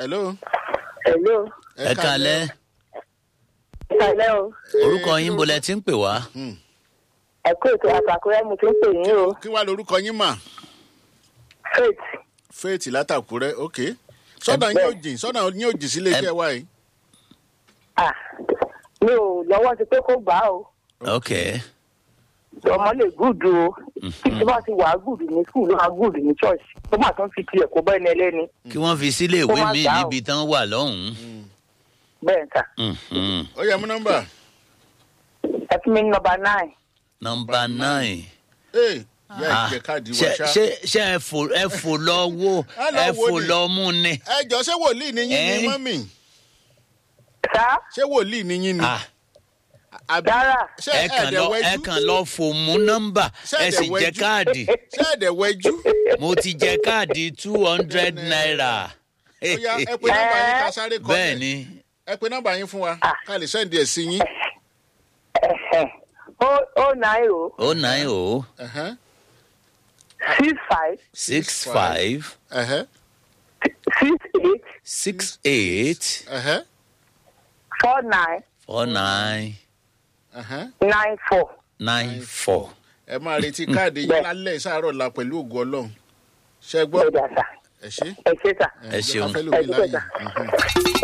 hello. Hello. ẹ kalẹ́ Ìkàlẹ́ o. orúkọ yín bolẹ̀ tí ń pè wá. Ẹ kú ètò àtàkùrẹ́ mo ti ń pè yín o. kí wàá lorúkọ yín mà. Faith. faith látàkùrẹ́ ok. sọ́dà yín ò jìn sọ́dà yín ò jìn sílé iṣẹ́ wa yìí. Ah, mi ò lọ́wọ́ ti pé kó gbà á o. ok Ọmọ lè gùdù o. Tí bá ti wà á gùdù ní skul ló máa gùdù ní church. Tó máa tún fi tiẹ̀ kó bẹ́ẹ̀ ní ẹlẹ́ni. kí wọ́n fi sílé Kó ìwé má mi gbà ó. níbi tán wà lọ́hùn-ún. Bẹ́ẹ̀ ta. Mhm. ó yẹ mú nọ́mbà. Ẹ fún mi ní nọmba nine. nọmba nine. ee yá Ah, ìjẹ káàdì ṣe wá ṣá. ṣe ṣe ẹ fò ẹ fò lọ wo Ẹ lọ ẹ wo fò ni. lọ mú ni. ẹ jọ ṣé wòlíì ni yín ni Eh? mọ́mì Sá. ṣé wòlíì ni yín ni. Ah, àbí Rárá. ṣé ẹ kàn lọ ẹ ẹ̀ẹ́dẹ̀wẹ́jú kàn lọ fò mú nọ́mbà Ṣé ẹ sì jẹ ẹ̀dẹ̀wẹ́jú? káàdì. ṣé ẹ̀ẹ́dẹ̀wẹ́jú. mo ti jẹ káàdì two hundred naira. ó yá ẹ pe nọ́mbà yín ká sáré kọ́ bẹ́ẹ̀ ni ẹ pe nọ́mbà yín fún wa ká lè sẹ́ǹdì ẹ̀ sí yín. O O nine o o nine o Ẹ̀hẹ́n, six five six five ẹ̀hẹ́n, six eight six eight ẹ̀hẹ́n, four nine four nine ẹ̀hẹ́n. nine four. nine four. ẹ máa retí káàdì yín Bẹ́ẹ̀. lálẹ́ ìsáàárọ̀ la pẹ̀lú ògùn ọlọ́run ṣe gbọ́ Ẹ dà sá. ẹ ṣé Ẹ ṣé sá. Ẹ jẹ́ ká ṣeun. fẹ́ lómi Ẹ dúpẹ́ láàyè. sá. Mhm.